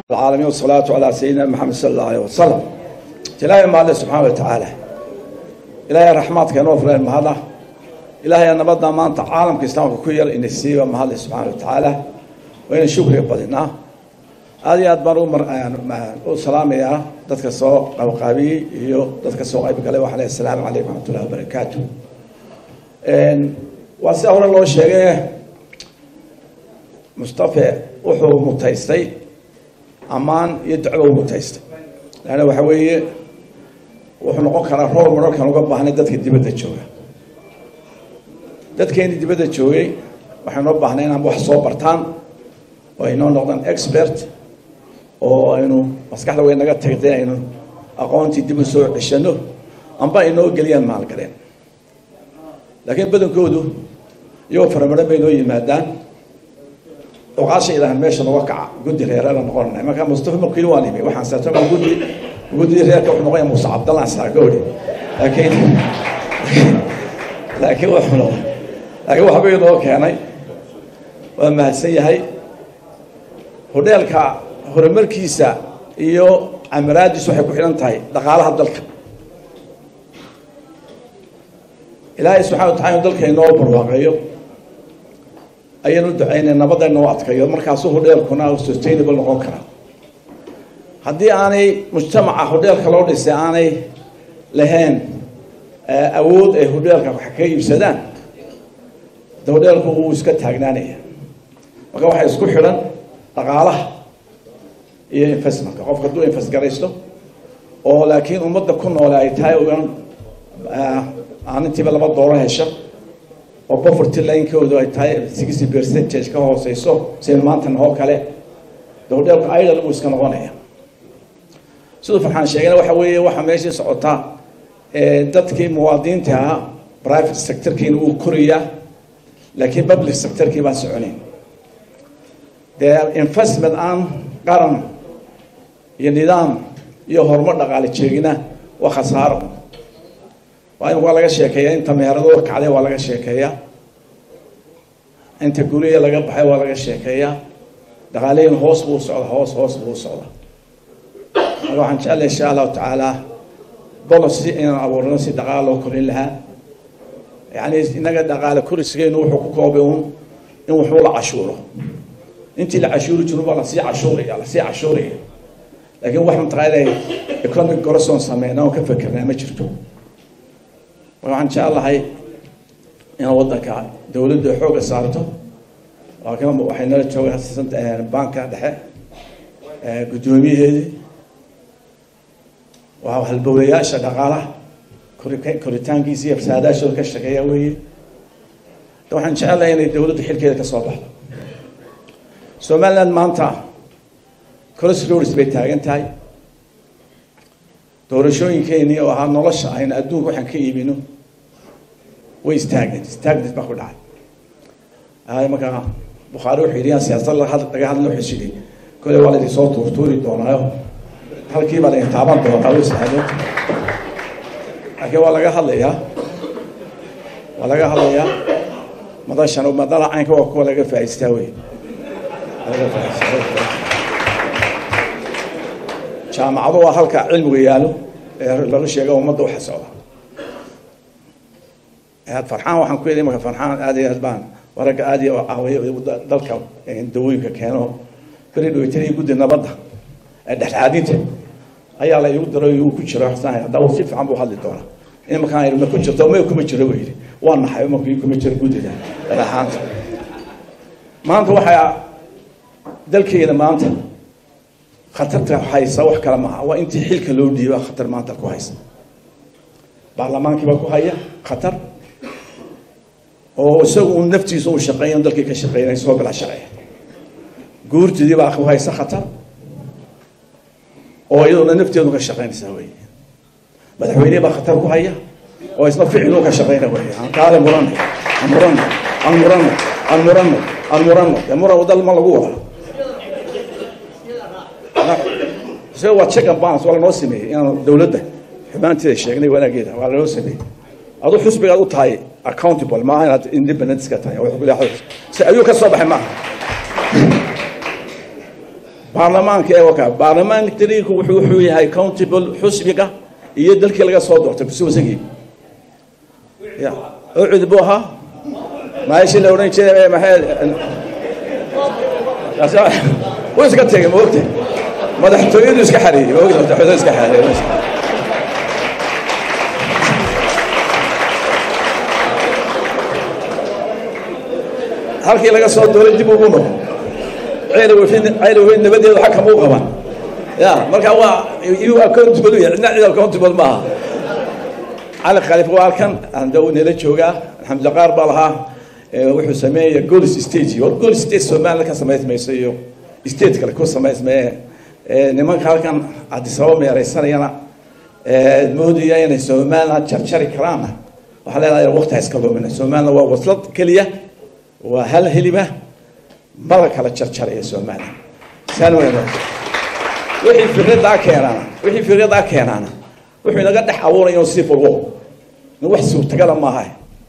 العالمين والصلاة على سيدنا محمد صلى الله عليه وسلم إلهي ما الله سبحانه وتعالى إلهي رحمتك نوفر المهلا إلهي أنا بدنا ما أنت عالم كإسلام كوير إن السيبة ما الله سبحانه وتعالى وإن شكر بدنا هذه أدبر أمر السلام يا دتك السوق أو قابي يو دتك السوق أي بقى وحنا السلام عليكم ورحمة الله وبركاته إن وسأقول الله شيء مصطفى وحو متيستي ammaan iyo dacwo u mutaystay laanna waxa weeye wuxuu noqon karaa roor mararkaan uga baahnay dadka dibadda jooga dadkeeni dibadda joogay waxaynoo baahnay inaan wax soo bartaan oo aynoo noqdaan expert oo aynu maskaxda way naga tagtay aynu aqoontii dib u soo ceshano amba aynoo geliyaan maalgaleen laakiin badankoodu iyagoo faramaran bay noo yimaadaan oqaasha ilaahan meesha noga kaca guddi reerala noqonay marka mustafa markii waan imi waxaan saatama guddi guddi reerka wuxuu noqonaya muuse cabdallah saagowri laakiin laakiin wuxuu noqon laakiin waxba inoo keenay waa mahadsan yahay hodheelka horumarkiisa iyo camaraadiisu waxay ku xidhan tahay dhaqaalaha dalka ilaahay subxana watacala inu dalka inoo barwaaqeeyo ayaynu ducaynay nabadayna u adkayo markaasuu hodheelkuna sustainable noqon karaa haddii aanay mujtamaca hodheelka loo dhisay aanay lahayn awood ay hodheelka wax ka iibsadaan de hodheelku wuu iska taagnaanaya marka waxaa isku xidhan dhaqaalaha iyo investmentka qofka hadduu invest garaysto oo laakiin ummadda ku noole ay tahay ugan aanintiiba laba dooro hesha oo poverty linekoodu ay tahay sixty percentage ka hooseyso sida maantan oo kale de hodheelka idol buu iska noqonaya siduu farxaan sheegayna waxa weeye waxaa meeshii socotaa dadkii muwaadiniinta ahaa private sectorkiina wuu korayaa laakiin public sectorkii baan soconayn dee investment aan qaran iyo nidaam iyo horumar dhaqaale jeegina waa khasaaro waa in waa laga sheekeeya inta meheradooda kacday waa laga sheekeeyaa inta guriya laga baxay waa laga sheekeeyaa dhaqaaleyin hoos buu socda hoos hoos buu socda marka waxaan jeclay insha allahu tacaala policy inaan abuurno si dhaqaala loo korin lahaa yani inaga dhaqaale korisgeenu wuxuu ku koobay un in waxuu la cashuuro intii la cashuuri jiru baa lasii cashuuraya lasii cashuuraya laakiin wax mataqaana economic goroson sameyna oon ka fekerna ma jirto marka waxaan jeclahay inaan waddanka dawladda xooga saarto waxay nala jooga banka dhexe guddoomiyaheedii waa halbowlayaasha dhaqaalaha koritaankiisa iyo fasaadaashooda ka shaqeeya weeye waxaan jecelahay inay dawladdu xilkeeda ka soo baxdo somaliland maanta crossroads bay taagan tahay doorashooyinkeenii oo ahaa nolosha aynu adduunka waxaan ka iibino way istaageen istaagneed baa ku dhacay markaa bukhaari wuxuu yidhi yaan siyaasad laga hadla wuxuu yidhi kole waa laydin soo tuurtuuri doonaayo halkii baa laydin taaban doonaa u islaamo laakiin waa laga hadlayaa waa laga hadlayaa madashan madala caynka waa kuwa laga faa'iistaa wey laga faa'iistaa jaamacadu waa halka cilmiga yaalo ee laga sheega ummadda waxa socda farxaan waxaan ku yidhi marka farxaan aad iyo aad baan waragga aad iyo caawiyo dalka dawooyinka keeno beri dhaweytadii guddi nabadda ee dhexdhexaadinta ayaa la igu daro igu ku jiro xasaan hadda uu si fiican buu hadli doonaa in markaan ma ku jirto ma kuma jiro buu yidhi waa naxay markii kuma jiro guddida dhexaanta maanta waxaa dalkeena maanta khatarta haysa wax kale maaha waa intii xilka loo dhiiba khatar maanta ku haysa baarlamaankii baa ku haya khatar oo isagu un naftiisa u shaqeeyan dalkii ka shaqeynay soo bila shaqeeya guurtidii baa ku haysa khatar oo iyaduna nafteedu ka shaqeynaysaa wey madaxweynihii baa khatar ku haya oo isna ficiluu ka shaqeyna wey kaale murano aan murano aan murano aan murano aan murano dee muran dal ma lagu wada isaga waa check and balance waa lanoo sameeyey inaan dawladda xumaanteeda sheegnay wanaageeda waa lanoo sameeyey aduu xusbigaad u tahay accountable maaha inaad independent iska tahay si ayuu ka soo baxay maaha baarlamaanka ee waka baarlamaanku wuxuu wuxuu yahay countable xusbiga iyo dalkii laga soo doortay kusuusagii ya ucud buu ahaa maashi la odhan jiray maxay wuu iska tegay maogta madaxtooyadu iska xareeyey maogta madaxtooyadu iska xareeyey halkii laga soo dooray dib ugu noqo ceyl wafin ceyl wafin nabadeedu xag kama u qaban ya marka waa you accountable u yahay cidna cid accountable maaha cali khaliif waa halkan anda uu nala joogaa alxamdulillah qaar baa lahaa wuxuu sameeyay golis stage war golis stage somaliland ka samaysmayso iyo state kale ku samaysmaye nimanka halkan adisababa meeraysanayana moodaya inay somaliland jarjari karaana waxaa leedahay waqti ha iska lumina somaliland waa waslad keliya waa hal heliba mala kala jarjaraya somaliland saan weyna wixii fikradaa keenaana wixii fikradaa keenaana wuxuu inaga dhex abuuraya civil war wax suurtagala maaha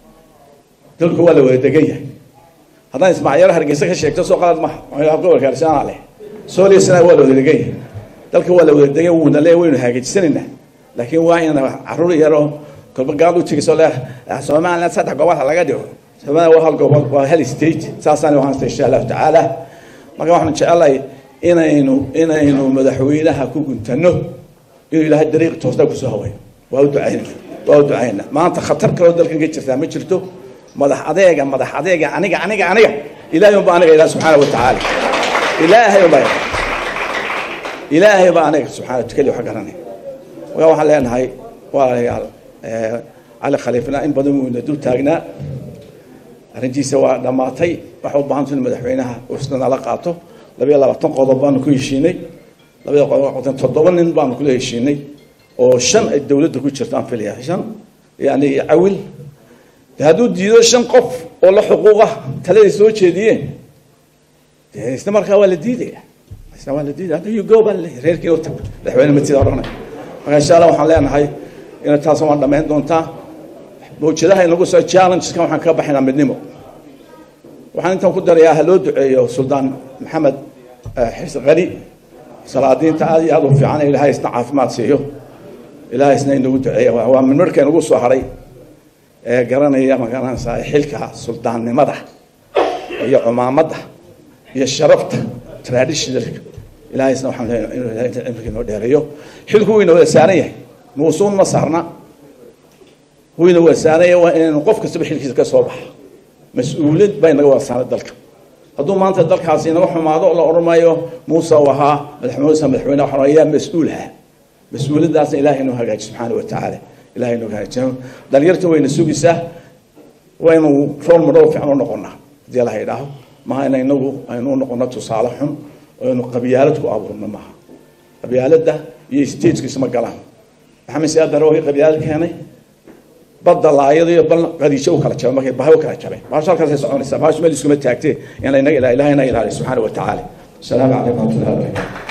dalku waa la wada degan yahay haddaan ismaaciilo hargeysa ka sheegto soo qalad maha gobolka arsaana leh sooliasna waa la wada degan yahay dalka waa la wada degan wuuna le waynu hagaajisanaynaa laakiin waa in caruur yaroo kolba gaal u tegiso le somaliland saddex gobol laga dhigo somaliland waa hal gobol waa hal state saasaan u haasta insha allahu tacaala marka waxaan jecelahay inaynu inaynu madaxweynaha ku guntano inuu ilaahay dariiq toosna kusoo hawayo waa u ducayna waa u ducayna maanta khatar kaloo dalkan ka jirtaa ma jirto madax adeega madax adeega aniga aniga aniga ilaahay unba aniga ilaah subxaana wa tacaala ilaahay unba ilaahay baa aniga subxaana tukali wax garanay marka waxaan leenahay walaalayaal cali khaliifna in badan wuyna dul taagnaa arrintiisa waa dhammaatay waxa u baahanta in madaxweynaha usna nala qaato labayo labaatan qodob baanu ku heshiinay labada qodob toddoba nin baanu kula heshiinay oo shan ay dowladda ku jirto aan filaya shan yani cawil de hadduu diido shan qof oo la xuquuqa taladay soo jeediyeen de isna markaa waa la diidaya isna waa la diidaya hadda you go baa laleeyahay reerkiina u tag madaxweyne matida odhanay marka insha allah waxaan leenahay ina taasna waan dhammayn doontaa mawjadaha inagu soo challengeskan waxaan ka baxaynaa midnimo waxaan intaan ku darayaa ha loo duceeyo suldaan maxamed xirsi qani salaadiinta aad iyo aad u fiican ilaahay isna caafimaad siiyo ilaahay isna inagu duceeya waa midmarka inagu soo haray ee garanaya magaranaysaa xilka suldaannimada iyo cumaamadda iyo sharafta traditionalka ilaahay isna waxaan leenahay inuu ilaahay inta cimriga inoo dheereeyo xilku wuu ina wada saaran yahay muusuun ma saarna wuu ina wada saaran yahay waa inaynu qof kastaba xilkiisa ka soo baxa mas-uuliyad baa inaga wada saaray dalka hadduu maanta dalkaasi inaga xumaado la odhan maayo muuse uu ahaa madaxmuuse madaxweyne waxaan ayaa mas-uulha mas-uuliyaddaasna ilahay inuu hagaaji subxaana wa tacaala ilahay inuu hagaajiyo dhalinyarta wayna sugaysaa waynu role model fiican u noqonaa haddii la yidhaaho maha ina inagu aynu u noqono tusaale xun oo aynu qabyaalad ku abuurno maaha qabyaaladda iyo statekiisa ma galaan maxamed siyaad dare wii qabyaalad keenay badda laayada iyo bal qadiijo u kala jabay markay bahay u kala jabay baasho halkaasay soconaysaa baasho meel iskuma taagtee in la inaga ilaha ilahay ina ilaaliyo subxaana wa tacaala asalaamu calaykum waraxmatullahi wabarakatu